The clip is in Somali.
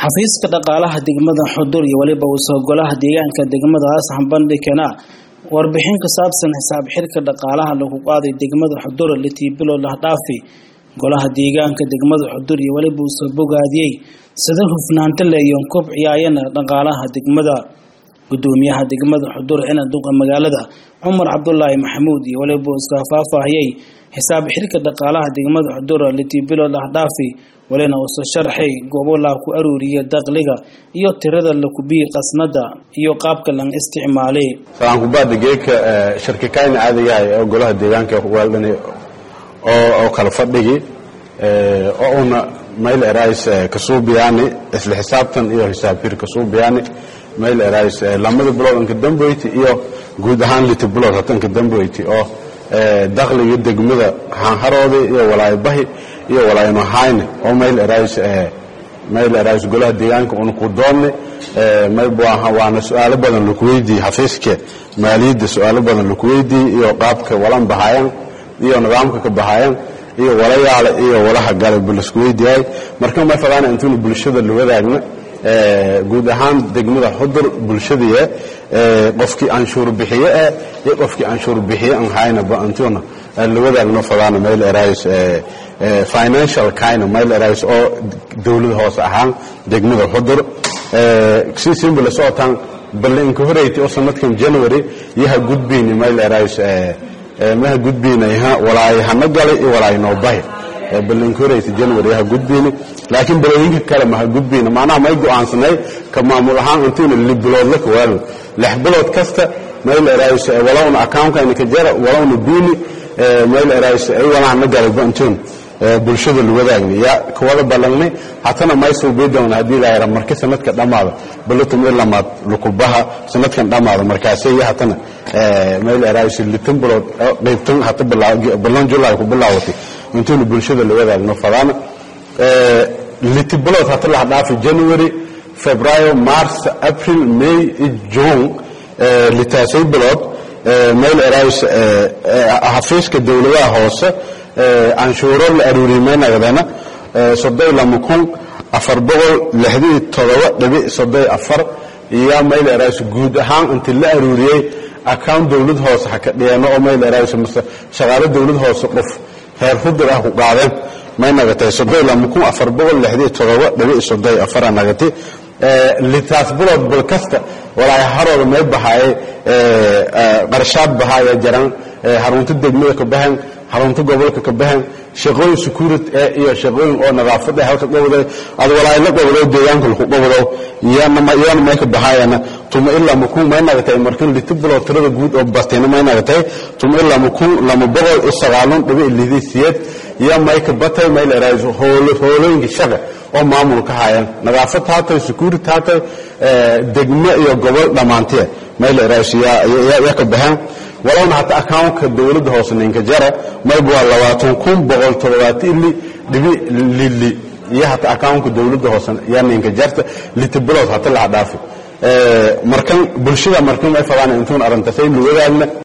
xafiiska dhaqaalaha degmada xudur iyo weliba uusoo golaha deegaanka degmadaas hambandhigana warbixin ka saabsan xisaab xirka dhaqaalaha lagu qaaday degmada xudur litii bilo lahdhaafi golaha deegaanka degmada xudur iyo weliba uusoo bogaadiyey sida hufnaanta le iyo kobciyaayana dhaqaalaha degmada gudoomiyaha degmada xudur cinan duqa magaalada cumar cabdulaahi maxamuud iyo weliba iska faahfaahiyey xisaab xirka dhaqaalaha degmada xudur litii bilo lahdhaafi walina uusoo sharxay goobo laa ku aruuriya dakhliga iyo tirada lakubiyi qasnada iyo qaabka lan isticmaalay salaankubaada geedka sharkikayna caadigahay oo golaha deegaanka waaldhan oo kala fadhigi oo una mayl erais kasuubiyaani isla xisaabtan iyo xisaab hir kasuubiyaani mayl erais lamada bilood anka damboyti iyo guud ahaan liti bilood hata anka damboyti oo dakhliga degmada haanharooda iyo walaayabahi iyo walaayanohayne oo mayl erais mayl erais golaha deegaanka una ku doonne waana su-aalo badan laku weydiiyey xafiiska maaliyadda su-aalo badan laku weydiiyey iyo qaabka walan bahayaan iyo nidaamka ka bahayaan iyo walayaale iyo walaha gale lasku weydiiyay marka may fadaan intuuna bulshada la wadaagna guud ahaan degmada xudur bulshadii qofkii anshuur bixiye eh iyo qofkii anshuur bixiye aan haynaba intuuna la wadaagno fadaana mayl erais financial kind mayl erais oo dowlad hoose ahaan degmada xudur si simba la socotaan balle inka horeyti oo sanadkan january yaha gudbayni mayl erais maha gudbaynayha walaayahana galay iyo walaaynoobahi balle inka horeyta january yaha gudbayni laakiin balooyinka kale maha gudbayna macnaha may go-aansanay ka maamul ahaan intuuna li biloodla kawaalo lix bilood kasta mayl erais walowna accountkaina ka jara walowna biini mayl erais ay walahana galayba intuun bulshada la wadaagna yaa kawada ballangnay hatana may suubii doona haddii laayara marki sanadka dhammaada balatum ilamaad lukubaha sanadkan dhammaada markaasay iyo hatana mayl erais litan bilood qaybtan hata ballan julay ku bilaawatay intuuna bulshada la wadaagno fadaana liti bilood hata laha dhaafi january february mars april may june litaasay bilood mayl erais xafiiska dowladaha hoose canshuuro la aruurimaynagdana soddon lama kun afar boqol lixdii todoba dhibic soddon afar iyo mayl erais guud ahaan intii la aruuriyey account dowlad hoose ha ka dhigeeno oo mayl erais mase shaqaalo dowlad hoose qof heer hudur ah ku qaadeen may nagatay soddon lama kun afar boqol lixdii todoba dhibic soddon afara nagatay litaas bilood bil kasta walaay harooda may bahaayay qarshaad bahaaya jaran harunta degmada ka bahan harunta gobolka ka bahan shaqooyin securit iyo shaqooyin oo nadaafada halka qobday ad walaay la qobdo deegaanka lagu qobdo iyana may ka bahaayana tuma ilaa makun may nagatay markan liti bilood tirada guud oo bastayna may nagatay tuma ilaa makun lama boqol iyo sagaalun dhibic lidisiyeed iyo may ka batay may la eraayo hoolooyinka shaqa oo maamul ka haayaan nadaafad haatay securit haatay degmo iyo gobol dhammaantiya may la eraayo yaa ka baxeen walowna hata accountka dowladda hoose ninka jara mayba waa labaatan kun boqol toddobaati ili dhibi lili iyo hata accountka dowladda hoose yaa ninka jarta liti bilood hata laha dhaafi markan bulshada markan may fadaan intuun arrintasay luwadaagna